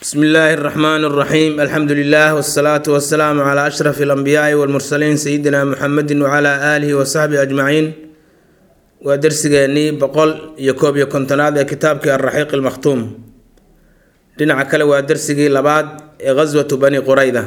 bsmi illaahi اraxmaan اraxiim alxamdu lilah wsalaatu wasalaamu cla ashraf اlanbiyaai wاlmursaliin sayidina muxamedi wcla aalihi wasaxbihi ajmaciin waa dersigeenii boqol iyo koob iyo kontonaad ee kitaabkii alraxiiq almakhtuum dhinaca kale waa dersigii labaad ee ghaswatu bani qurayda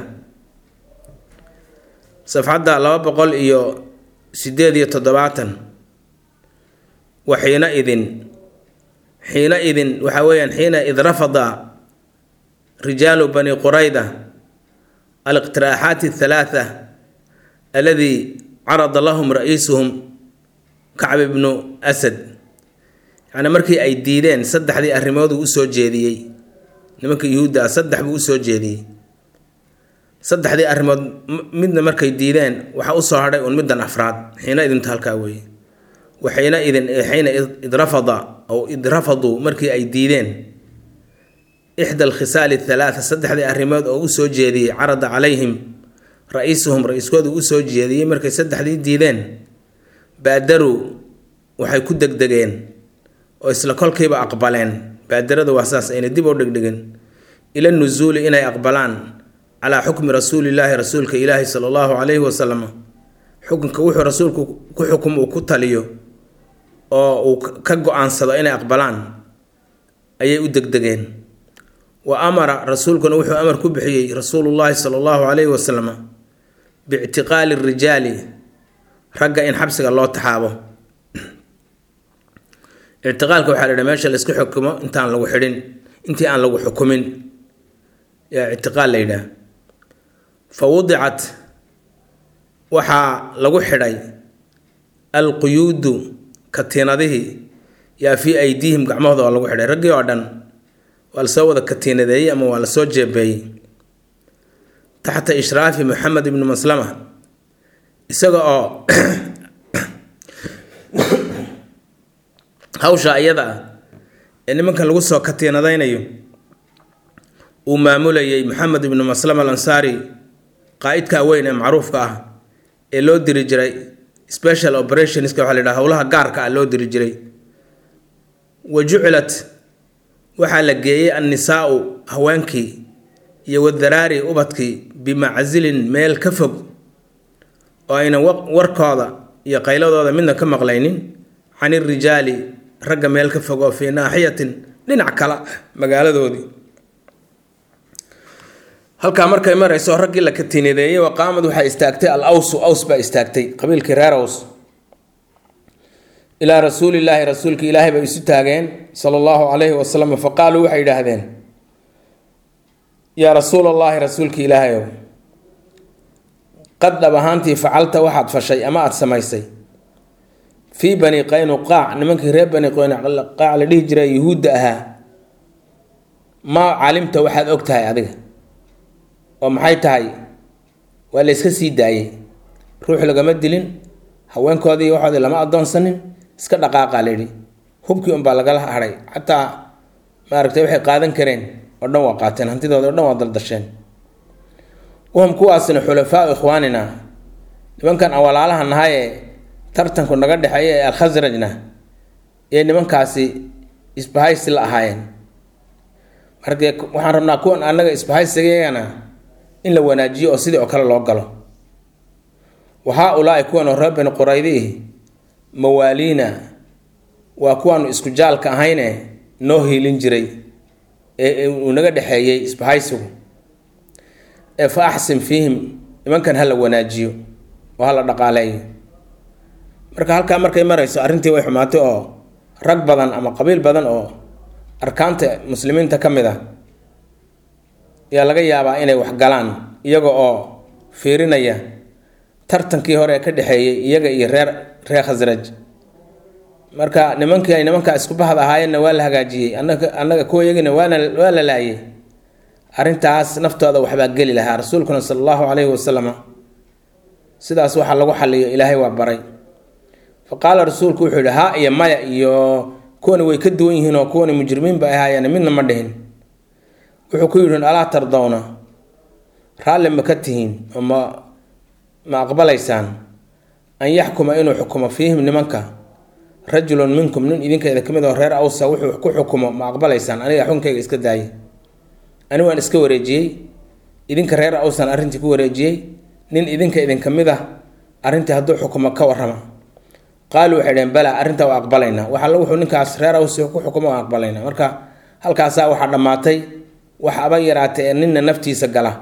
safxadda laba boqol iyo sideed iyo toddobaatan wa xiina idin xiina idin waxaa weeyaan xiina id rafada rijaalu bani qurayda aliqtiraaxaati athalaatha aladii carada lahum ra-iisuhum kacb ibnu asad yacni markii ay diideen saddexdii arrimood uu usoo jeediyey nimanka yuhuudda ah saddex buu usoo jeediyey saddexdii arrimood midna markay diideen waxaa usoo hadhay uun middan afraad xiina idinta halkaa weeye wa xiina idin xiina id rafada aw id rafaduu markii ay diideen ixda alkhisaali athalaatha saddexdii arrimood oo usoo jeediyey carada calayhim ra-iisuhum ra-iiskoodu usoo jeediyey markay saddexdii diideen baadaruu waxay ku degdegeen oo isla kolkiiba aqbaleen baadaradu waa saas ayna dib u dhegdhegin ila nusuuli inay aqbalaan calaa xukmi rasuulillaahi rasuulka ilaahi sala allahu calayhi wasalam xukunka wuxuu rasuulku ku xukum uu ku taliyo oo uu ka go-aansado inay aqbalaan ayay u degdegeen wa amara rasuulkuna wuxuu amar ku bixiyey rasuulullaahi sala allahu calayhi wasalam biictiqaali rijaali ragga in xabsiga loo taxaabo ictiqaalka waxaa la yidhaha meesha laysku xukumo intaan lagu xidhin intii aan lagu xukumin yaa ictiqaal la yidhaha fa wudicat waxaa lagu xidhay alquyuudu katiinadihii yaa fii aydiihim gacmahooda waa lagu xidhay raggii oo dhan waa lasoo wada katiinadeeyey ama waa lasoo jeebeeyey taxta ishraafi maxamed ibni maslama isaga oo hawsha iyada ah ee nimankan lagu soo katiinadaynayo uu maamulayay maxamed ibnu maslama alansaari qaa-idka weyn ee macruufka ah ee loo diri jiray special operationska waxaa la yidhaha howlaha gaarka ah loo diri jiray wa jucilat waxaa la geeyey annisaau haweenkii iyo wadaraari ubadkii bimacsilin meel ka fog oo aynan warkooda iyo qayladooda midna ka maqlaynin can irijaali ragga meel ka fog oo fii naaxiyatin dhinac kala magaaladoodii halkaa markay marayso raggii la katinideeyey waqaamad waxaa istaagtay al awsu aws baa istaagtay qabiilkii reer aws ilaa rasuulillaahi rasuulka ilaahay bay isu taageen sala allahu calayhi wasalam fa qaaluu waxay yidhaahdeen yaa rasuul allaahi rasuulka ilaahayow qad dhab ahaantii facalta waxaad fashay ama aada samaysay fii bani qaynuqaac nimankii reer bani qaynuqaac la dhihi jiray yuhuudda ahaa maa calimta waxaad og tahay adiga oo maxay tahay waa la yska sii daayey ruux lagama dilin haweenkoodii waxoodii lama adoonsanin iska dhaqaaqaa la yidhi hubkii unbaa lagala hadhay xataa maaragtay waxay qaadan kareen oo dhan waa qaateen hantidooda o dhan waa daldasheen wahum kuwaasina xulafaau ikhwaanina nimankan aan walaalaha nahayee tartanku naga dhexeeya ee alkhasrajna ee nimankaasi isbahaysi la ahaayeen markee waxaan rabnaa kuwan annaga isbahaysigayagana in la wanaajiyo oo sidii oo kale loo galo wa haa-ulaai kuwan oo reer bani quraydiih mawaaliina waa kuwaanu isku jaalka ahayne noo hiilin jiray ee uu naga dhexeeyey isbahaysigu ee fa axsin fiihim nimankan ha la wanaajiyo oo ha la dhaqaaleeyo marka halkaa markay marayso arrintii way xumaatay oo rag badan ama qabiil badan oo arkaanta muslimiinta ka mid ah ayaa laga yaabaa inay wax galaan iyaga oo fiirinaya tartankii hore ee ka dhexeeyey iyaga iyo reer reer khasraj marka nimankii ay nimankaa isku bahad ahaayeenna waa la hagaajiyey anaga annaga kuwa iyagina waana waa la laayay arrintaas naftooda waxbaa geli lahaa rasuulkuna sala allahu calayhi wasalam sidaas waxaa lagu xaliyo ilaahay waa baray fa qaala rasuulku wuxuu yihi haa iyo maya iyo kuwani way ka duwan yihiin oo kuwani mujrimiin bay ahaayeen midna ma dhihin wuxuu ku yidhi alaa tardowna raalli ma ka tihiin oo ma ma aqbalaysaan an yaxkuma inuu xukumo fiihim nimanka rajulun minkum nin idinkeeda ka mid oo reer awsa wuxuu ku xukumo ma aqbalaysaan aniga xukunkayga iska daaye ani waan iska wareejiyey idinka reer awsan arrintii ku wareejiyey nin idinka idinka mid ah arrintii hadduu xukumo ka warrama qaaluu waxay dhaheen bala arrintaa waa aqbalaynaa wax alla wuxuu ninkaas reer awsi ku xukumo waa aqbalaynaa marka halkaasaa waxaa dhammaatay wax aba yaraatay ee ninna naftiisa gala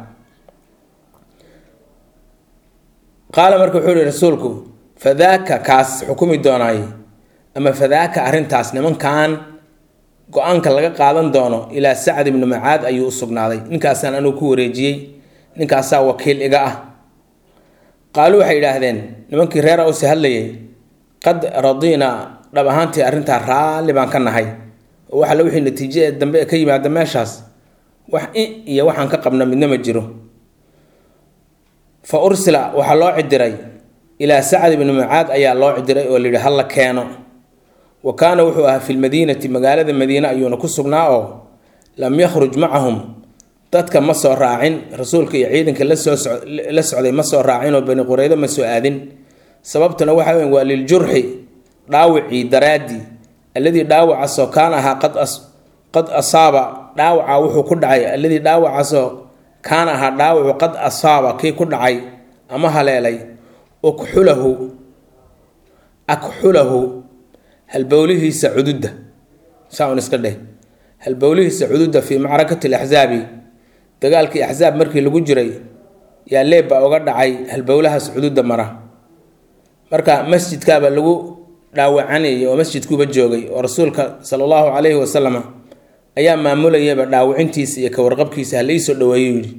qaala marka wuxuu yihi rasuulku fadaaka kaas xukumi doonaay ama fadaaka arrintaas nimankan go-aanka laga qaadan doono ilaa sacd ibnu macaad ayuu u sugnaaday ninkaasaan anugu ku wareejiyey ninkaasaa wakiil iga ah qaaluu waxay yidhaahdeen nimankii reer awsi hadlayay qad radiina dhab ahaantii arrintaa raalli baan ka nahay oo wax alle wixii natiijo ee dambe ka yimaada meeshaas wax i iyo waxaan ka qabna midna ma jiro fa ursila waxaa loo cidiray ilaa sacd ibni mucaad ayaa loo cidiray oo layidhi hala keeno wa kaana wuxuu ahaa fi lmadiinati magaalada madiine ayuuna ku sugnaa oo lam yakhruj macahum dadka ma soo raacin rasuulka iyo ciidanka lasoo la socday ma soo raacin oo bani qureydo ma soo aadin sababtuna waxa weyn waa liljurxi dhaawicii daraadii alladii dhaawacaasoo kaana ahaa qad qad asaaba dhaawaca wuxuu ku dhacay alladii dhaawacaasoo kaana ahaa dhaawacu qad asaaba kii ku dhacay ama haleelay ukxulahu akxulahu halbowlihiisa cududda saa un iska dheh halbowlihiisa cududda fii macrakati alaxsaabi dagaalkii axsaab markii lagu jiray yaa leeb baa uga dhacay halbowlahaas cududda mara marka masjidkaaba lagu dhaawacanayay oo masjidkuuba joogay oo rasuulka sala allahu calayhi wasalama ayaa maamulayaba dhaawacintiisa iyo kawarqabkiisa halaisoo dhaweeyo yidhi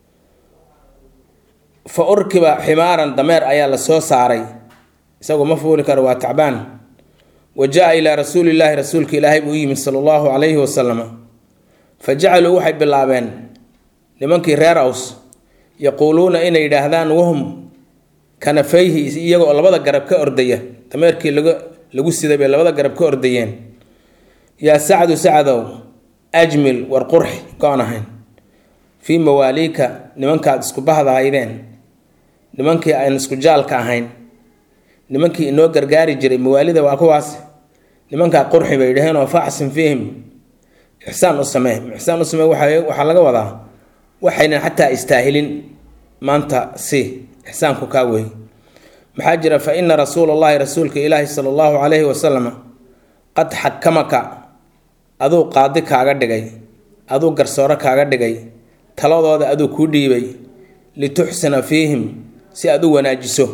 fa urkiba ximaaran dameer ayaa la soo saaray isagu ma fuuli karo waa tacbaan wa jaa ilaa rasuulillaahi rasuulka ilaahay buu u yimid sala allahu calayhi wasalama fa jacaluu waxay bilaabeen nimankii reer aws yaquuluuna inay yidhaahdaan wahum kanafayhi iyagoo labada garab ka ordaya dameerkii laga lagu siday bay labada garab ka ordayeen yaa sacdu sacdow ajmil war qurxi go-on ahayn fii mawaaliika nimankaad isku bahdahaydeen nimankii aan isku jaalka ahayn nimankii inoo gargaari jiray mawaalida waa kuwaas nimankaa qurxi bay dhaheen oo faxsin fiihim ixsaan u samee ixsaan u samee waxaa laga wadaa waxaynan xataa istaahilin maanta si ixsaanku kaa wey maxaa jira fa ina rasuula allahi rasuulka ilaahi sala allahu calayhi wasalam qad xakamaka aduu qaadi kaaga dhigay aduu garsooro kaaga dhigay taladooda aduu kuu dhiibay lituxsina fiihim si aad u wanaajiso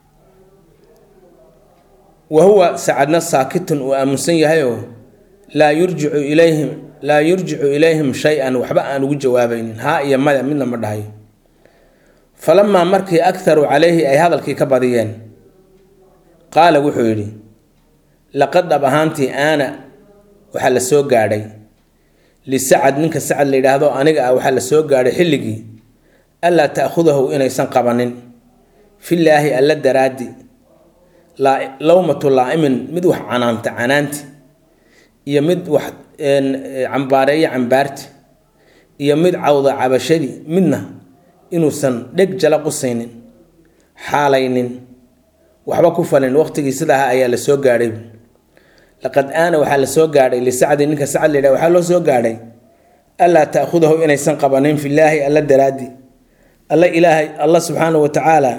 wa huwa sacadna saakitun uu aamunsan yahayoo laa yurjicu ilayhim laa yurjicu ilayhim shay-an waxba aan ugu jawaabaynin haa iyo maya midna ma dhahayo falamaa markii akharuu calayhi ay hadalkii ka badiyeen qaala wuxuu yidhi laqad dhab ahaantii aana waxaa la soo gaadhay lisacad ninka sacad la yidhaahdo aniga ah waxaa la soo gaadhay xilligii allaa ta'khudahu inaysan qabanin fillaahi alla daraaddi lawmatu laa'imin mid wax canaanta canaanti iyo mid wax cambaareeya cambaarti iyo mid cawda cabashadii midna inuusan dheg jala qusaynin xaalaynin waxba ku falin waqtigii sidaa ayaa la soo gaadhay laqad aana waxaa la soo gaadhay lisacdi ninka sacad layidhah waxaa loo soo gaadhay allaa ta'khudahu inaysan qabanin fillaahi alla daraaddi alla ilaahay alla subxaanahu wa tacaala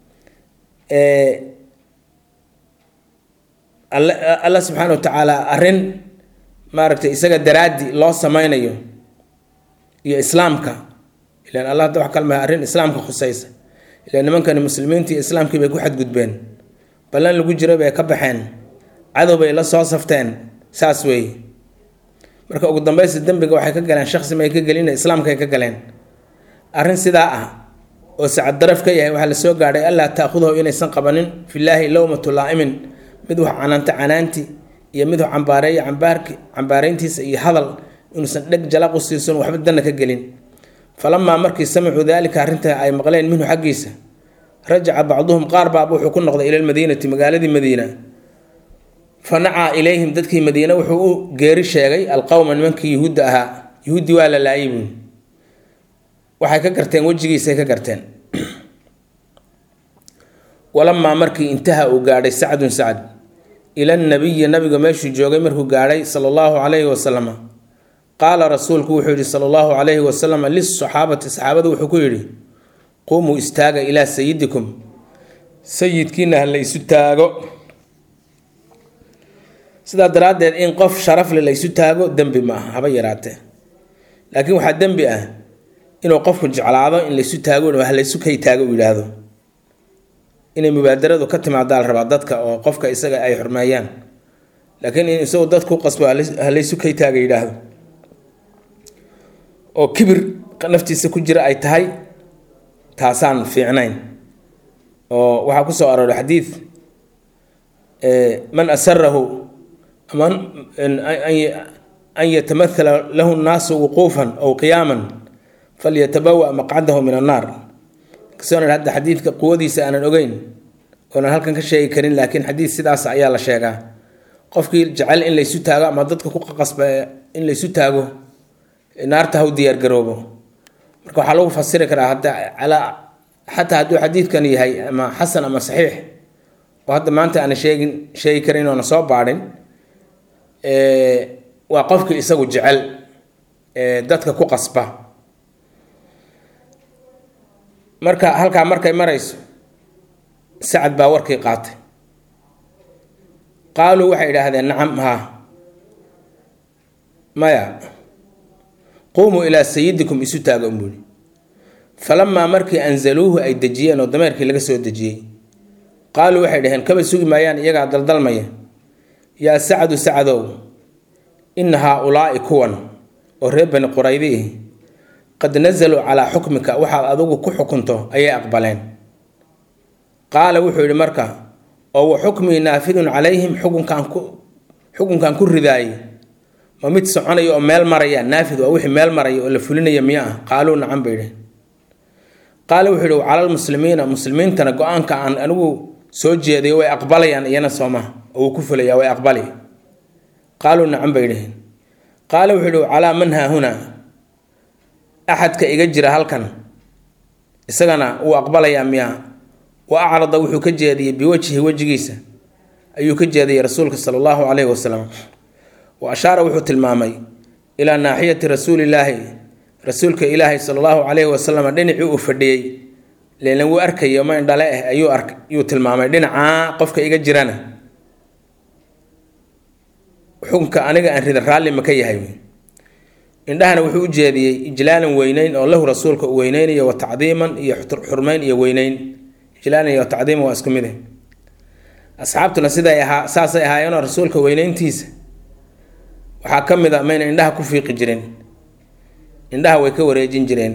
alla subxaana wa tacaala arrin maaragtay isaga daraaddi loo sameynayo iyo islaamka ilan allah hadda wax kalmaha arrin islaamka khusaysa ilan nimankani muslimiintii islaamkii bay ku xadgudbeen ballan lagu jiro bay ka baxeen cadow bay la soo safteen saas weeye marka ugu dambaysta dembiga waxay ka galeen shaksi may ka gelin islaamkay ka galeen arrin sidaa ah oo sacad daraf ka yahay waxaa la soo gaadhay allaa ta'khudahu inaysan qabanin fillaahi lowmatu laa'imin mid wax canaanta canaanti iyo mid wax cambaareeya cambaarki cambaarayntiisa iyo hadal inuusan dheg jalaq u siisan waxba danna ka gelin falamaa markii samicuu daalika arrinta ay maqleen minhu xaggiisa rajaca bacduhum qaar baaba wuxuu ku noqday ila lmadiinati magaaladii madiina fa nacaa ilayhim dadkii madiine wuxuu u geeri sheegay alqowma nimankii yuhuudda ahaa yuhuuddii waa la laayay buui waxay ka garteen wejigiisay ka garteen walamaa markii intaha uu gaadhay sacdun sacd ila nabiyi nabiga meeshuu joogay markuu gaadhay sala allahu calayhi wasalam qaala rasuulku wuxuu yidhi sala allahu calayhi wasalam lisaxaabati saxaabada wuxuu ku yidhi qumuu istaaga ilaa sayidikum sayidkiina ha la isu taago sidaa daraaddeed in qof sharafle la isu taago dembi ma aha haba yaraatee laakiin waxaa dembi ah inuu qofku jeclaado in laysu taago ha laysu kay taago uu yidhaahdo inay mubaadaradu ka timaadaa la rabaa dadka oo qofka isaga ay xurmeeyaan laakiin in isagu dad ku qasbo ha laysu kay taaga yidhaahdo oo kibir naftiisa ku jira ay tahay taasaan fiicnayn oo waxaa kusoo arooray xadiid man asarahu ama an yatamathala lahu nnaasu wuquufan aw qiyaaman falyatabawa maqcadahu min annaar kasoona hadda xadiidka quwadiisa aanan ogeyn oonan halkan ka sheegi karin laakiin xadiid sidaas ayaa la sheegaa qofkii jecel in laysu taago ama dadka ku qasba in laysu taago naarta ha u diyaargaroobo marka waxaa lagu fasiri karaa hadda calaa xataa hadduu xadiidkan yahay ama xasan ama saxiix oo hadda maanta aana sheegin sheegi karin oona soo baadhin waa qofkii isagu jecel dadka ku qasba marka halkaa markay marayso sacad baa warkii qaatay qaaluu waxay idhaahdeen nacam haa maya quumuu ilaa sayidikum isu taaga unbuuli falamaa markii anzaluuhu ay dejiyeen oo dameerkii laga soo dejiyey qaaluu waxay dhaheen kaba sugi maayaan iyagaa daldalmaya yaa sacadu sacadow ina haa-ulaa'i kuwan oo reer bani quraydiih qad nazaluu calaa xukmika waxaad adigu ku xukunto ayay aqbaleen qaala wuxuu yidhi marka oo wa xukmii naafidun calayhim xukunkaan ku xukunkan ku ridaayay ma mid soconaya oo meel maraya naafid waa wixii meel maraya oo la fulinaya miya ah qaaluu nacan bay dhehen qaala wuxuu yidhi calalmuslimiina muslimiintana go-aanka aan anigu soo jeeday way aqbalayaan iyana soomaha oo wuu ku fulaya way aqbali qaaluu nacan bay dheheen qaala wuxuu yidhi calaa man haahunaa axadka iga jira halkan isagana wuu aqbalayaa miya wa acrada wuxuu ka jeediyey biwajhi wejigiisa ayuu ka jeediyey rasuulka sala allahu caleyhi wasalam wa ashaara wuxuu tilmaamay ilaa naaxiyati rasuulillaahi rasuulka ilaahi sala allahu caleyhi wasalam dhinacii uu fadhiyey lelan wuu arkayo ma indhale ah ayuu ark yuu tilmaamay dhinacaa qofka iga jirana xukunka aniga aan rida raalli ma ka yahay indhahana wuxuu u jeediyey ijlaalan weyneyn oo lahu rasuulka u weyneynayo wa tacdiiman iyo xurmeyn iyo weyneyn ijlaalan iyo tacdiiman waa isku mid eh asxaabtuna siday ahaa saasay ahaayeenoo rasuulka weyneyntiisa waxaa ka mid a mayna indhaha ku fiiqi jirin indhaha way ka wareejin jireen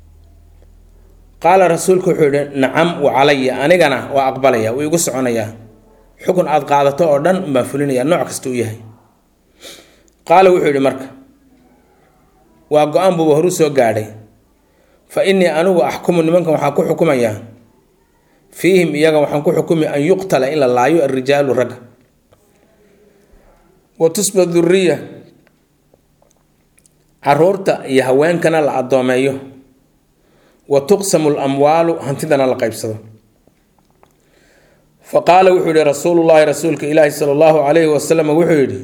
qaala rasuulku wuxuu yihi nacam wa calaya anigana waa aqbalaya wuu igu soconayaa xukun aada qaadato oo dhan baan fulinaya nooc kasta u yahay qaala wuxuu yihi marka waa go-aan buuba horu soo gaadhay fa innii anigu axkumu nimankan waxaan ku xukumayaa fiihim iyaga waxaan ku xukumi an yuqtala in la laayo alrijaalu ragga wa tusba duriya caruurta iyo haweenkana la addoomeeyo wa tuqsamu lamwaalu hantidana la qaybsado fa qaala wuxuu yihi rasuulullaahi rasuulka ilaahi sala allahu calayhi wasalam wuxuu yidhi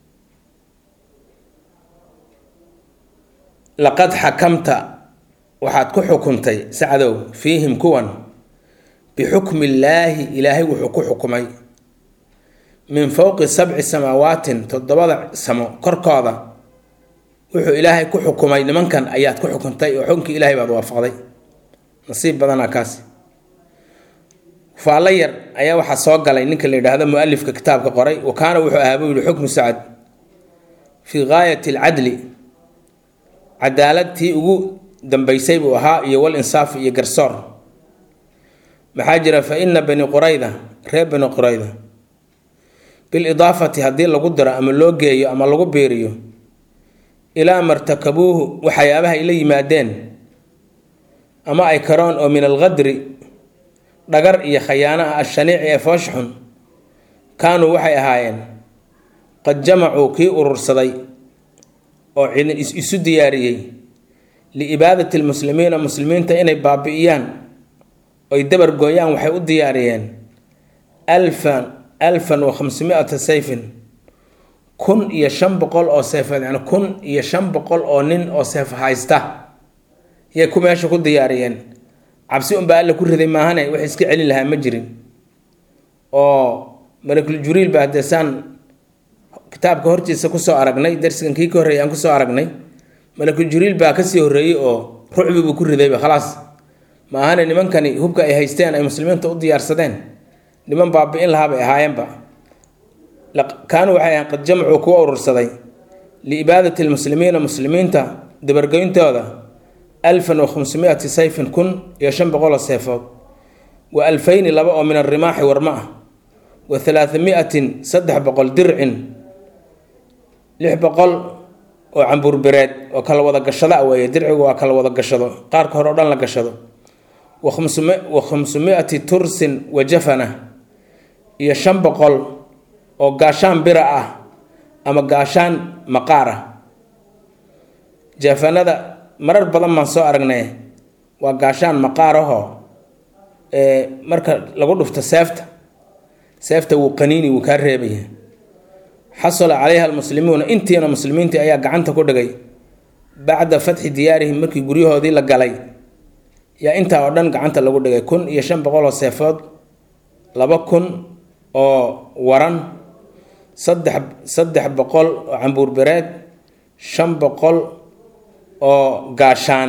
laqad xakamta waxaad ku xukuntay sacdow fiihim kuwan bixukmi illaahi ilaahay wuxuu ku xukumay min fowqi sabci samaawaatin toddobada samo korkooda wuxuu ilaahay ku xukumay nimankan ayaad ku xukuntay oo xukunkii ilaahay baad waafaqday nasiib badanaa kaasi faallo yar ayaa waxaa soo galay ninka la yidhaahdo mu-alifka kitaabka qoray wa kaana wuxuu ahaa buu yihi xukmu sacad fii gaayati alcadli cadaalad tii ugu dambaysay buu ahaa iyo wal insaaf iyo garsoor maxaa jira fa ina bani qurayda reer bani qurayda bilidaafati haddii lagu diro ama loo geeyo ama lagu biiriyo ilaa martakabuuhu waxyaabaha ay la yimaadeen ama ay karoon oo min alqadri dhagar iyo khayaano ah ashaniici ee foosh xun kaanuu waxay ahaayeen qad jamacuu kii urursaday oo ciidan isu diyaariyey liibaadati lmuslimiina muslimiinta inay baabi'iyaan oy dabar gooyaan waxay u diyaariyeen alfan alfan wa khamsimiata sayfin kun iyo shan boqol oo seefeed yani kun iyo shan boqol oo nin oo seef haysta yay ku meesha ku diyaariyeen cabsi unbaa alla ku riday maahane wax iska celin lahaa ma jirin oo malakul juriil baa dee saan kitaabka hortiisa kusoo aragnay darsigan kii ka horreeyay aan kusoo aragnay malakul juriil baa kasii horreeyey oo rucbi buu ku ridayba khalaas maahane nimankani hubka ay haysteen ay muslimiinta u diyaarsadeen niman baabi-in lahaa bay ahaayeenba kaanuu waxay ahayn qad jamcuu kuwa urursaday liibaadati lmuslimiina muslimiinta dabargoyntooda alfan wa khamsumiati sayfin kun iyo shan boqoloo seefood wa alfayni laba oo min arimaaxi warma ah wa halaatamiatin saddex boqol dircin lix boqol oo cambuurbireed oo kala wada gashado a weeye dircigu waa kala wada gashado qaarka hore o dhan la gashado wa khamsumiati tursin wa jafana iyo shan boqol oo gaashaan bira ah ama gaashaan maqaar ah jafanada marar badan baan soo aragnay waa gaashaan maqaar ahoo marka lagu dhufto seefta seefta wuu qaniini wuu kaa reebaya xasala calayha almuslimuuna intiina muslimiintii ayaa gacanta ku dhigay bacda fatxi diyaarihim markii guryahoodii la galay yaa intaa oo dhan gacanta lagu dhigay kun iyo shan boqol oo seefood laba kun oo waran saddex saddex boqol oo cambuurbereed shan boqol oo gaashaan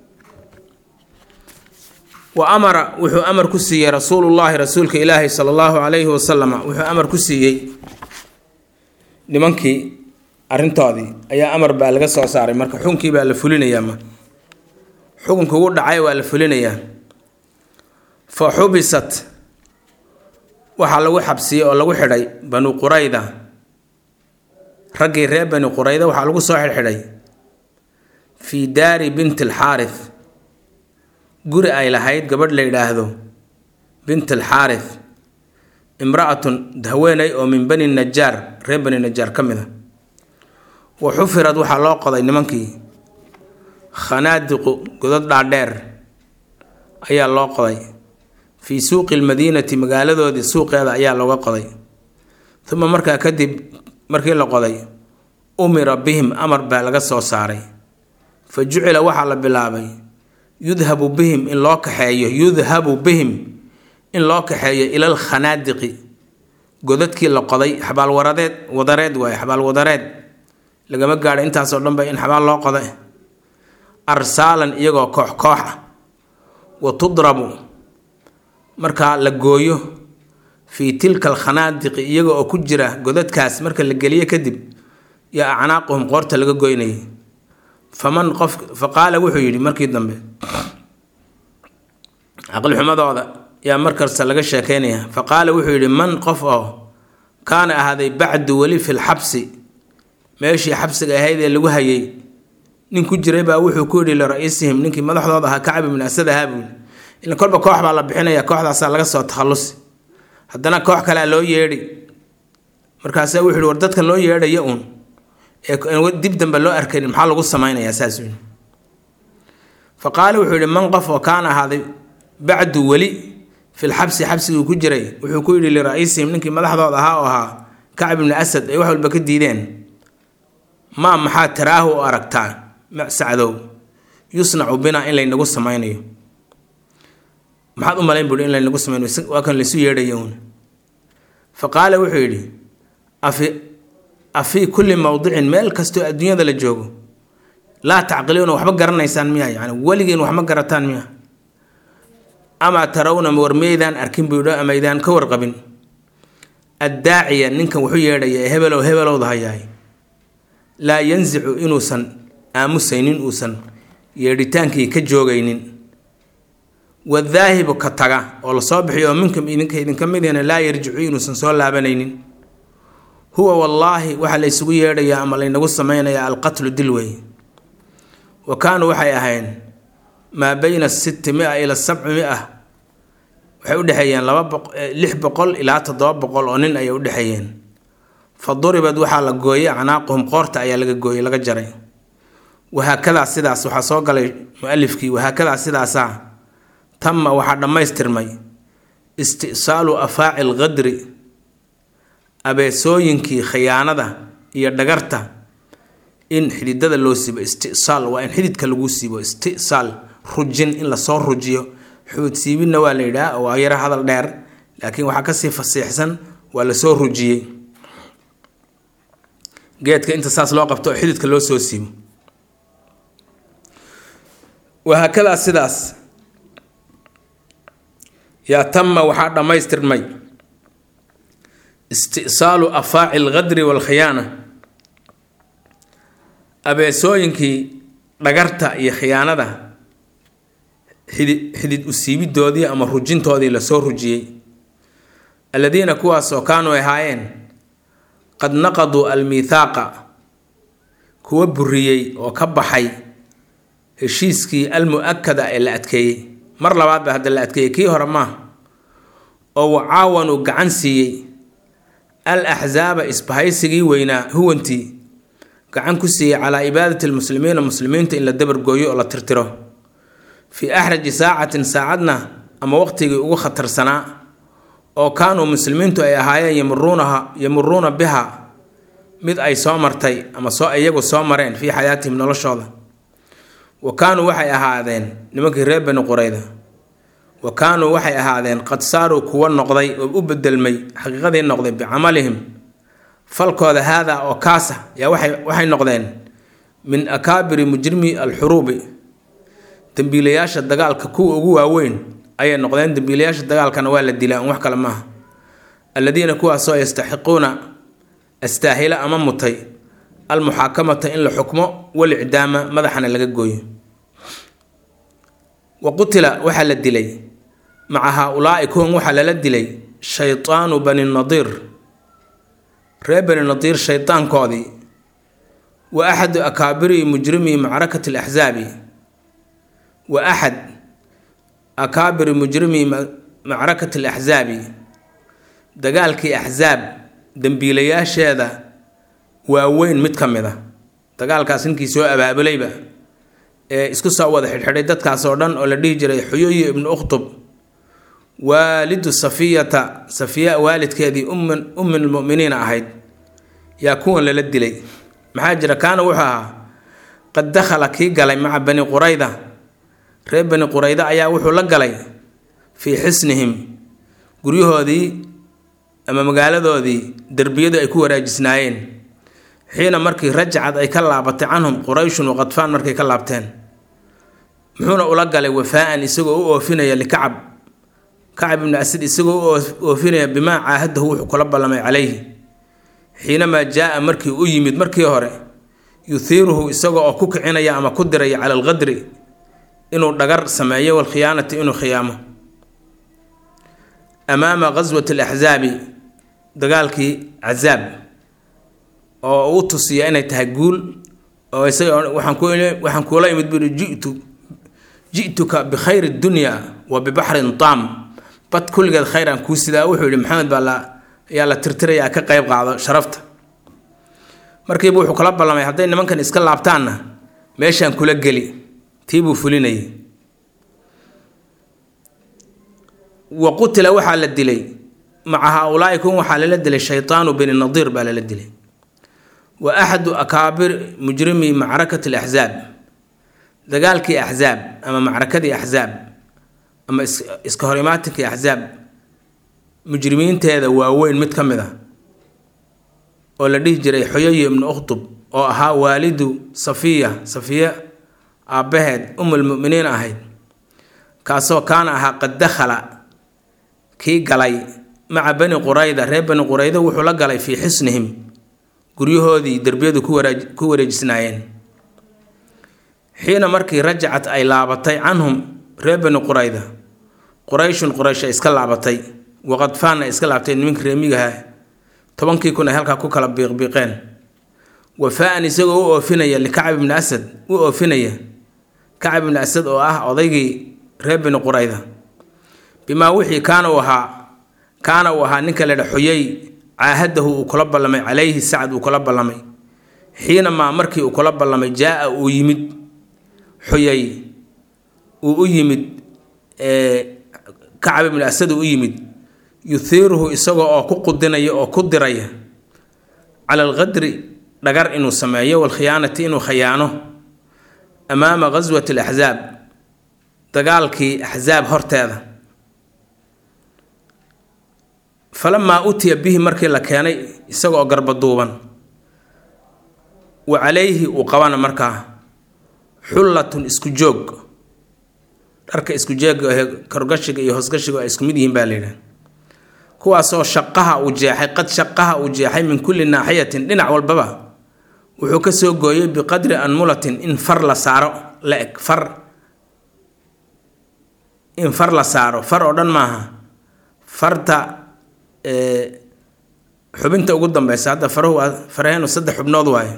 wa amara wuxuu amar ku siiyey rasuulullaahi rasuulka ilaahi sala allahu calayhi wasalama wuxuu amar ku siiyey nimankii arrintoodii ayaa amar baa laga soo saaray marka xukunkii baa la fulinayaa ma xukunka ugu dhacay waa la fulinayaa fa xubisat waxaa lagu xabsiyey oo lagu xidhay banu qurayda raggii reer bani qurayda waxaa lagu soo xidhxidhay fii daari binti alxaarith guri ay lahayd gabadh la yidhaahdo bint alxaarith imra-atun haweeney oo min bani najaar reer bani najaar ka mid a wa xufirad waxaa loo qoday nimankii khanaadiqu godad dhaadheer ayaa loo qoday fii suuqi lmadiinati magaaladoodii suuqeeda ayaa looga qoday uma markaa kadib markii la qoday umira bihim amar baa laga soo saaray fa jucila waxaa la bilaabay yudhabu bihim in loo kaxeeyo yudhabu bihim in loo kaxeeyo ilal khanaadiqi godadkii la qoday xabaalwaradeed wadareed waaye xabaalwadareed lagama gaadho intaasoo dhanba in xabaal loo qoda arsaalan iyagoo koox koox ah wa tudrabu markaa la gooyo fii tilka alkhanaadiqi iyaga oo ku jira godadkaas marka la geliyo kadib yaa acnaaquhum qoorta laga goynayay faman qof fa qaala wuxuu yidhi markii dambe caqlixumadooda yaa markasta laga sheekeynaya fa qaala wuxuu yidhi man qof oo kaana ahaaday bacdu weli fi lxabsi meeshii xabsiga ahayd ee lagu hayay nin ku jiray baa wuxuu ku yidhi lira-iisihim ninkii madaxdooda ahaa kacab ibn asad ahaa buuli ila kolba koox baa la bixinaya kooxdaasaa laga soo takhallusi haddana koox kalea loo yeedhi markaasaa wuxu yidhi war dadkan loo yeedhaya uun ee dib dambe loo arkaynin maxaa lagu samaynayaa saas yidhi fa qaala wuxuu yidhi man qof oo kaana ahaaday bacdu weli filxabsi xabsigii ku jiray wuxuu ku yidhi lira-iisihim ninkii madaxdooda ahaa oo ahaa kacab ibni asad ay wax walba ka diideen maa maxaa taraahu u aragtaa sacdow yusnacu binaa in laynagu samaynayo maxaad u malayn buui in laynagu samaynayo waa kan laysu yeedhaya uun fa qaala wuxuu yidhi afi afii kulli mowdicin meel kastoo adduunyada la joogo laa tacqiluuna waxba garanaysaan miya yani weligiin wax ma garataan miya amaa tarawna war maydaan arkin buudho amaydaan ka warqabin addaaciya ninkan wuxuu yeedhaya ee hebelow hebelowda hayaay laa yansicu inuusan aamusaynin uusan yeedhitaankii ka joogaynin wadaahibu ka taga oo lasoo bixiyo oo minkum idinka idinka midihna laa yarjicu inuusan soo laabanaynin huwa wallaahi waxaa la ysugu yeedhayaa ama laynagu samaynayaa alqatlu dil wey wa kaanuu waxay ahayn maa bayna sitti mia ila sabci mia waxay udhexeeyeen laba lix boqol ilaa toddoba boqol oo nin ayay udhexeeyeen fa duribad waxaa la gooyey acnaaquhum qoorta ayaa laga gooyey laga jaray wahaakadaa sidaas waxaa soo galay mualifkii wahaakadaa sidaasaa tama waxaa dhammaystirmay istisaalu afaaci lqadri abeesooyinkii khiyaanada iyo dhagarta in xididada loo siibo istisaal waa in xididka lagu siibo istisaal rujin in lasoo rujiyo xuud siibinna waa la yidhaha waa yaro hadal dheer laakiin waxaa kasii fasiixsan waa lasoo rujiyey geedka inta saas loo qabto oo xididka loo soo siibo wahaakadaa sidaas yaa tama waxaa dhammaystirmay istisaalu afaaci alqadri waalkhiyaana abeesooyinkii dhagarta iyo khiyaanada xidi xidid usiibidoodii ama rujintoodii lasoo rujiyey alladiina kuwaasoo kaanuu ahaayeen qad naqaduu almiithaaqa kuwa buriyey oo ka baxay heshiiskii almu-akada ee la adkeeyey mar labaad ba hadda la adkeeyey kii hore maaha oo wacaawanuu gacan siiyey al axsaaba isbahaysigii weynaa huwantii gacan ku siiyey calaa ibaadati lmuslimiina muslimiinta in la dabargooyo oo la tirtiro fii axraji saacatin saacadna ama waqtigii ugu khatarsanaa oo kaanuu muslimiintu ay ahaayeen yamuruunaha yamuruuna biha mid ay soo martay ama soo iyagu soo mareen fii xayaatihim noloshooda wa kaanuu waxay ahaadeen nimankii reer bani qurayda wa kaanuu waxay ahaadeen qad saaruu kuwa noqday oo u bedelmay xaqiiqadii noqday bicamalihim falkooda haadaa oo kaasa yaa waxay waxay noqdeen min akaabiri mujrimi alxuruubi dembiilayaasha dagaalka kuwa ugu waaweyn ayay noqdeen dembiilayaasha dagaalkana waa la dilaa un wax kale maaha alladiina kuwaasoo yastaxiquuna astaahila ama mutay almuxaakamata in la xukmo walicdaama madaxana laga gooyo wa qutila waxaa la dilay maca haa-ulaa'i kuwan waxaa lala dilay shaytaanu bani nadiir reer bani nadiir shaydaankoodii wa axadu akaabiri mujrimi macrakati alaxsaabi wa axad akaabiri mujrimi macrakati alaxsaabi dagaalkii axsaab dembiilayaasheeda waaweyn mid ka mid a dagaalkaas ninkii soo abaabulayba ee isku soo wada xidhxidhay dadkaas oo dhan oo la dhihi jiray xuyuyi ibnu ukhtub waalidu safiyata safiya waalidkeedii ummin ummin lmuminiina ahayd yaa kuwan lala dilay maxaa jira kaana wuxuu ahaa qad dakhala kii galay maca bani qurayda reer bani qurayda ayaa wuxuu la galay fii xisnihim guryahoodii ama magaaladoodii derbiyadu ay ku waraajisnaayeen xiina markii rajacad ay ka laabatay canhum qurayshun waqadfaan markay ka laabteen muxuuna ula galay wafaa'an isagoo u oofinaya likacab kacab ibni asad isagoo u oofinaya bimaa caahadahu wuxuu kula ballamay calayhi xiinamaa jaa-a markii u yimid markii hore yuhiiruhu isagoo oo ku kicinaya ama ku diraya cala alqadri inuu dhagar sameeyo walkhiyaanati inuu khiyaamo amaama qaswati alaxsaabi dagaalkii cazaab oo u tusiya inay tahay guul oo isaga waxaan ku waxaan kuula imid buri jitu ji'tuka bikhayri dunya wa bibaxrin taam bad kulligeed khayraan kuu sidaa wuxuu yihi maxamed baa la ayaa la tirtirayaa ka qayb qaado sharafta markiiba wuxuu kala ballamay hadday nimankan iska laabtaanna meeshaan kula geli tii buu fulinayay wa qutila waxaa la dilay maca haa-ulaa'i kun waxaa lala dilay shaytaanu bini nadiir baa lala dilay wa axadu akaabir mujrimi macrakati alaxsaab dagaalkii axsaab ama macrakadii axsaab ama iska hor imaatinkii axsaab mujrimiinteeda waaweyn mid ka mid a oo la dhihi jiray xoyoyi ibnu ukhtub oo ahaa waalidu safiya safiya aabbaheed umulmuminiin ahayd kaasoo kaana ahaa qad dakhala kii galay maca bani qurayda reer bani qurayda wuxuu la galay fii xisnihim guryahoodii derbiyadu ku wareejisnaayeen xiina markii rajacad ay laabatay canhum reer bani qurayda qurayshun quraysh ay iska laabatay waqadfaanna ay iska laabtay niminka reemigaha tobankii kun ay halkaa ku kala biiqbiiqeen wafaa-an isagoo u oofinaya likacab ibni asad u oofinaya kacab ibni asad oo ah odaygii reer bani qurayda bimaa wixii kaana uu ahaa kaana uu ahaa ninka ledha xuyey caahadahu uu kula ballamay calayhi sacad uu kula ballamay xiinamaa markii uu kula ballamay jaa-a uu yimid xuyay uu u yimid kacab ibni asad uu u yimid yuhiiruhu isagoo oo ku qudinaya oo ku diraya cala alqadri dhagar inuu sameeyo walkhiyaanati inuu khayaano amaama ghaswati alaxsaab dagaalkii axsaab horteeda falamaa utiya bihi markii la keenay isagaoo garbaduuban wa calayhi uu qabana markaa xullatun isku joog dharka isku jeega ahe korgashiga iyo hoosgashiga ay isku mid yihiin baa layidhaha kuwaasoo shaqaha uu jeexay qad shaqaha uu jeexay min kulli naaxiyatin dhinac walbaba wuxuu ka soo gooyey biqadri anmulatin in far la saaro la eg far in far la saaro far oo dhan maaha farta xubinta ugu dambeysa hadda farahu waa faraheenu saddex xubnood waayo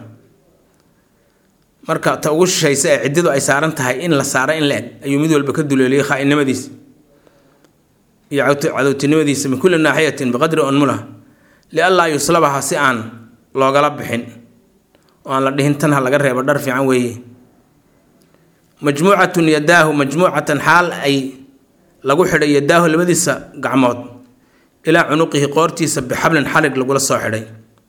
marka ta ugu shishaysa ee ciddidu ay saaran tahay in la saaro in la eg ayuu mid walba ka duleeliyey khaa-innimadiisa iyo cadowtinimadiisa min kulli naaxiyatin biqadri unmula lianlaa yuslabaha si aan loogala bixin oo aan la dhihin tan ha laga reebo dhar fiican weeye majmuucatun yadaahu majmuucatan xaal ay lagu xidhay yadaahu labadiisa gacmood ilaa cunuqihi qoortiisa bixablin xalig lagula soo xidhay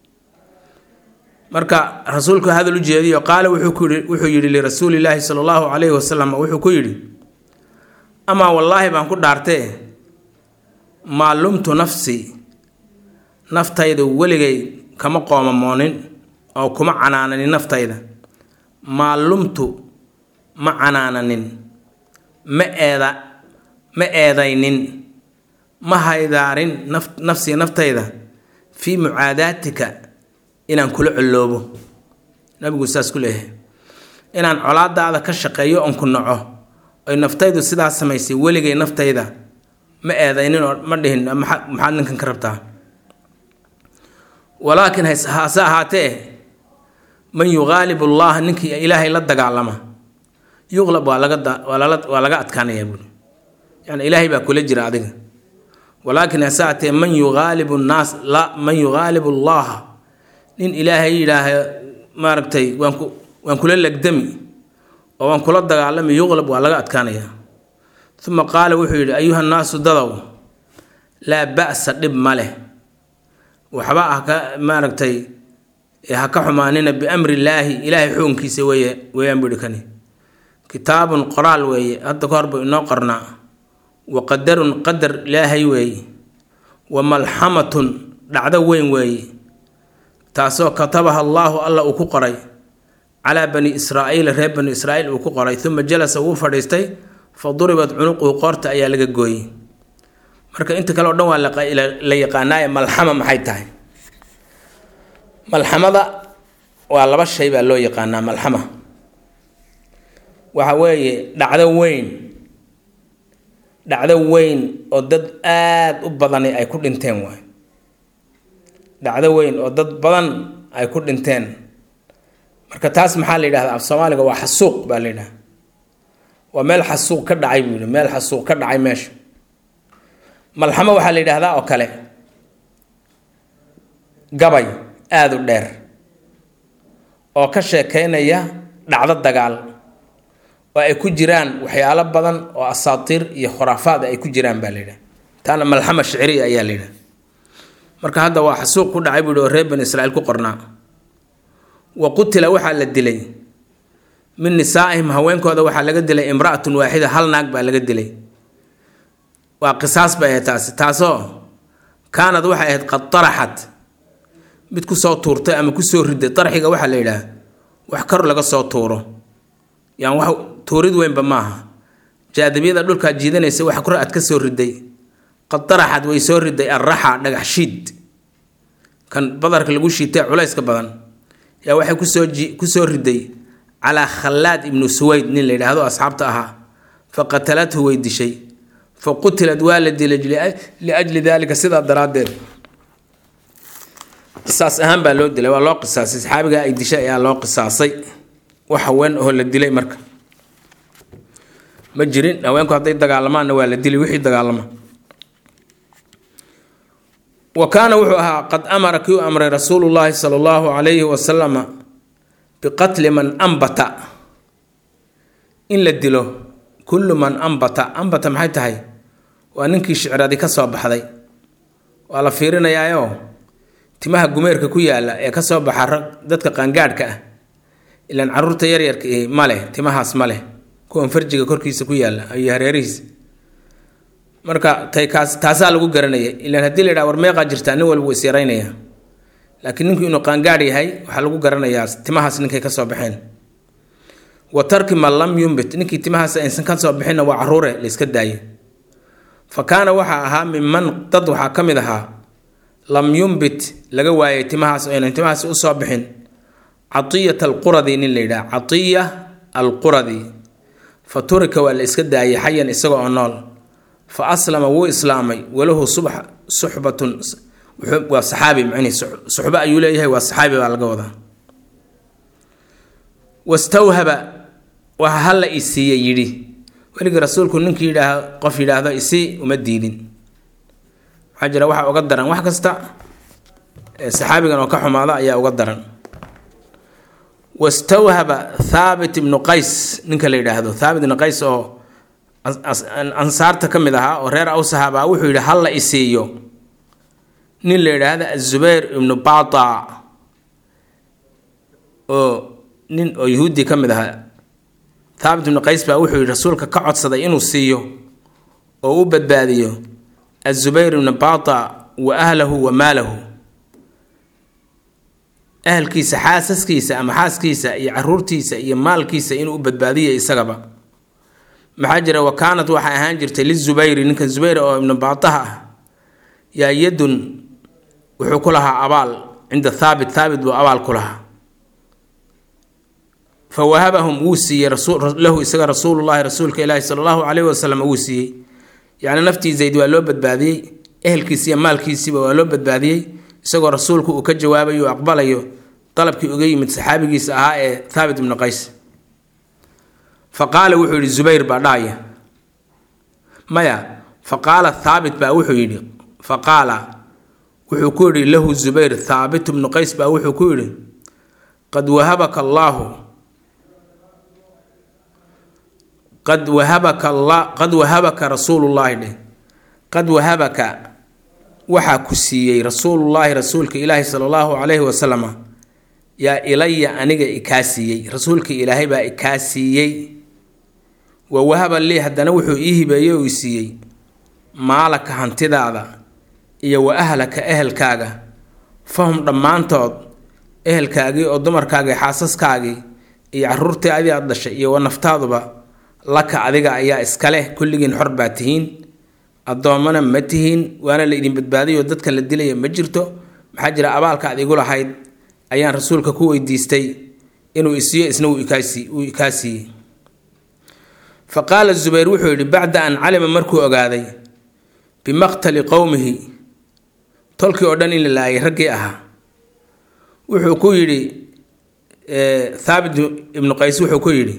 marka rasuulku hadal u jeediyo qaala wuxuu yidhi lirasuulilaahi sala allahu calayhi wasalam wuxuu ku yidhi amaa wallaahi baan ku dhaartee maa lumtu nafsi naftayda weligay kama qoomamoonin oo kuma canaananin naftayda maa lumtu ma canaananin ma eeda ma eedaynin ma haydaarin nafsii naftayda fii mucaadaatika inaan kula coloobo nabigu saas ku leeyahay inaan colaadaada ka shaqeeyo oon ku naco oy naftaydu sidaas samaysay weligay naftayda ma eedaynin oo ma dhihin maxaad ninkan ka rabtaa walaakin hase ahaatee man yuqaalibu allaha ninkii ilaahay la dagaalama yuqlab waa laga waa laga adkaanayaa buuri yani ilaahay baa kula jira adiga walaakin hase ahaatee man yuqaalibu nnaas la man yuqaalibu allaha nin ilaahay yidhaaha maaragtay waan ku waan kula legdami oo waan kula dagaalami yuqlab waa laga adkaanayaa uma qaala wuxuu yidhi ayuha nnaasu dadow laa ba'sa dhib ma leh waxba ah ka maaragtay ha ka xumaanina biamri illaahi ilaahay xukunkiisa weeye weeyaan buu ihi kani kitaabun qoraal weeye hadda ka hor buu inoo qornaa wa qadarun qadar ilaahay weeye wa malxamatun dhacdo weyn weeye taasoo katabaha allaahu alla uu ku qoray calaa bani israa'iila reer bani israa'iil uu ku qoray uma jalasa wuu fadhiistay fa duribat cunuquhu qoorta ayaa laga gooyey marka inta kale o dhan waa la yaqaanaaye malxama maxay tahay malxamada waa laba shay baa loo yaqaanaa malxama waxa weeye dhacdo weyn dhacdo weyn oo dad aada u badani ay ku dhinteen waay dhacdo weyn oo dad badan ay ku dhinteen marka taas maxaa la yidhahdaa af soomaaliga waa xasuuq baa la yidhaha waa meel xasuuq ka dhacay buu yihi meel xasuuq ka dhacay meesha malxamo waxaa la yidhaahdaa oo kale gabay aada u dheer oo ka sheekeynaya dhacdo dagaal oo ay ku jiraan waxyaalo badan oo asaatiir iyo khuraafaad ay ku jiraan baa la yidhaha taana malxama shicriya ayaa la yidhaha marka hadda waa xasuuq ku dhacay buu yihi oo reer bani israiil ku qornaa wa qutila waxaa la dilay min nisaa'ihim haweenkooda waxaa laga dilay imra'atun waaxida hal naag baa laga dilay waa qisaas bay ahayd taasi taasoo kaanad waxay ahayd qad taraxat mid kusoo tuurtay ama kusoo riday tarxiga waxaa la yidhaah wax kor laga soo tuuro yaan wax tuurid weynba maaha jaadibiyada dhulkaa jiidanaysa wax kor aad ka soo riday qad taraxad way soo riday arraxa dhagax shiid kan badarka lagu shiitay culayska badan yaa waxay kusoo kusoo riday calaa khallaad ibnu suwayd nin la yidhaahdo asxaabta ahaa fa qatalathu way dishay fa qutilad waa la dilay liajli daalika sidaa daraaddeed qisaas ahaan baa loo dilay waa loo qisaasay saxaabigaa ay dishay ayaa loo qisaasay wax haween oo la dilay marka ma jirin haweenku hadday dagaalamaanna waa la dilay wixii dagaalama wa kaana wuxuu ahaa qad amara kii u amray rasuulu llaahi sala allahu calayhi wasalama biqatli man ambata in la dilo kullu man ambata ambata maxay tahay waa ninkii shicradi ka soo baxday waa la fiirinayaayo timaha gumeerka ku yaala ee kasoo baxa rag dadka qaangaadhka ah ilaan caruurta yaryarka i ma leh timahaas ma leh kuwan farjiga korkiisa ku yaala iyo hareerihiisa marka tay kaas taasaa lagu garanaya ilaan haddii la yidhaha war meeqaa jirtaa nin walba wuu is yaraynaya laakiin ninku inuu qaangaadh yahay waxaa lagu garanayaa timahaas ninkay kasoo baxeen wa tarki man lam yumbit ninkii timahaas aysan kasoo bixinna waa caruure la iska daaye fa kaana waxaa ahaa minman dad waxaa ka mid ahaa lam yumbit laga waayay timahaas aynan timahaas usoo bixin catiyat alquradi nin la yidhaha catiya alquradi fa turika waa la iska daayay xayan isaga oo nool fa aslama wuu islaamay walahu subax suxbatun waa saxaabi macnihi suxbo ayuu leeyahay waa saxaabi baa laga wadaa wastawhaba waxa halla i siiye yidhi weligii rasuulku ninkii yidhaah qof yidhaahdo isii uma diidin waxaa jira waxa uga daran wax kasta saxaabigan oo ka xumaada ayaa uga daran wastawhaba thaabit ibnu qays ninka la yidhaahdo thaabit ibnu qays oo ansaarta ka mid ahaa oo reer awsahaba wuxuu yidhi halla i siiyo nin la yidhaahda azubayr ibnu bata oo nin oo yahuudi ka mid ahaa thaabit ibnu qays baa wuxuu yidhi rasuulka ka codsaday inuu siiyo oo u badbaadiyo azubayr ibnu bata wa ahlahu wa maalahu ahalkiisa xaasaskiisa ama xaaskiisa iyo caruurtiisa iyo maalkiisa inuu u badbaadiyo isagaba maxaa jira wa kaanat waxay ahaan jirtay lizubayri ninkan zubayr oo ibnu baataha ah yaa yadun wuxuu ku lahaa abaal cinda thaabit thaabit buu abaal ku lahaa fa wahabahum wuu siiyey lahu isaga rasuulullahi rasuulka ilaahi sala allahu caleyhi wasalam wuu siiyey yacni naftii zayd waa loo badbaadiyey ehelkiisi iyo maalkiisiiba waa loo badbaadiyey isagoo rasuulku uu ka jawaabayo o aqbalayo dalabkii uga yimid saxaabigiisa ahaa ee thaabit ibnu qays fa qaala wuxuu yidhi zubayr baa dhahaya maya fa qaala thaabit baa wuxuu yidhi fa qaala wuxuu ku yidhi lahu zubayr thaabit ibnu qays baa wuxuu ku yidhi qad wahabaka allaahu qad wahabaka la qad wahabaka rasuulullaahi dheh qad wahabaka waxaa ku siiyey rasuulullaahi rasuulka ilaahi sala allahu calayhi wasalama yaa ilaya aniga ikaa siiyey rasuulka ilaahay baa ikaa siiyey wa wahaba lii haddana wuxuu ii hibeeyey oo i siiyey maalaka hantidaada iyo wa ahlaka ehelkaaga fahum dhammaantood ehelkaagii oo dumarkaagii xaasaskaagii iyo caruurtii adii aad dhashay iyo wa naftaaduba laka adiga ayaa iskaleh kulligiin xor baa tihiin addoommana ma tihiin waana la idin badbaadiyoo dadka la dilaya ma jirto maxaa jira abaalka ad igu lahayd ayaan rasuulka ku weydiistay inuu isiiyo isna uu ikaa siiyey fa qaala zubayr wuxuu yidhi bacda an calima markuu ogaaday bimaqtali qowmihi tolkii oo dhan in la laayay raggii ahaa wuxuu ku yidhi thaabit ibnu qays wuxuu ku yidhi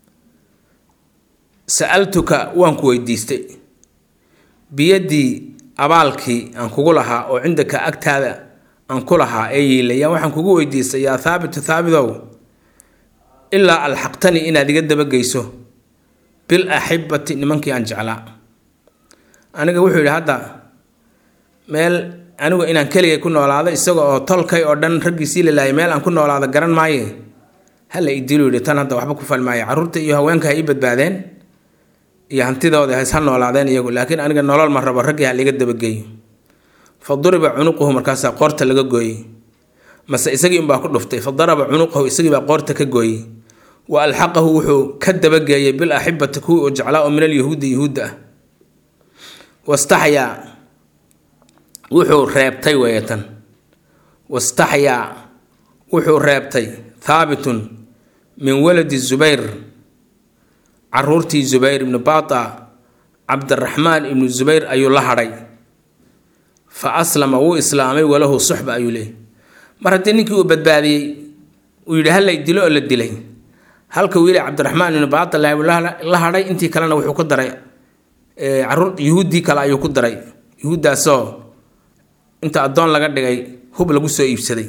sa-altuka waan ku weydiistay biyaddii abaalkii aan kugu lahaa oo cindaka agtaada aan ku lahaa ee yiilayaan waxaan kugu weydiistay yaa thaabitu thaabidow ilaa alxaqtanii inaad iga dabageyso bil axibati nimankii aan jeclaa aniga wuxuu yidhi hadda meel anigu inaan keligay ku noolaado isaga oo tolkay oo dhan raggiisii la laayay meel aan ku noolaado garan maaye hala idilu yidhi tan hadda waxba ku fal maayo carruurta iyo haweenka ha ii badbaadeen iyo hantidooda hays ha noolaadeen iyagu laakiin aniga nolol ma rabo raggii ha liga dabageeyo fa duriba cunuquhu markaasaa qoorta laga gooyey mase isagii unbaa ku dhuftay fa daraba cunuqahu isagiibaa qoorta ka gooyey wa alxaqahu wuxuu ka dabageeyey bil axibati kuwii uu jeclaa oo min alyahuudi yahuudda ah wastaxyaa wuxuu reebtay weeyatan wastaxyaa wuxuu reebtay thaabitun min waladi zubayr caruurtii zubayr ibnu bata cabdiraxmaan ibnu zubayr ayuu la hadhay fa aslama wuu islaamay walahu suxba ayuu leeyay mar haddii ninkii uu badbaadiyey uu yidhi hallay dilo oo la dilay halka wiili cabdiraxmaan ibnu bata la hadhay intii kalena wuxuu ku daray caruur yuhuuddii kale ayuu ku daray yuhuuddaasoo inta addoon laga dhigay hub lagu soo iibsaday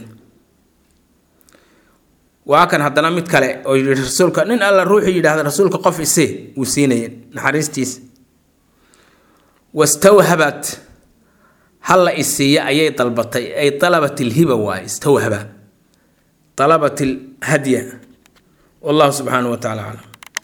waa kan haddana mid kale oo yidhi rasuulka nin alla ruuxuu yidhaahda rasuulka qof ise wuu siinaya naxariistiisa wastawhabat halla isiiya ayay dalbatay ay dalabat ilhiba waaye istawhaba dalabat ilhadya wallahu subxaanahu wa tacala aclam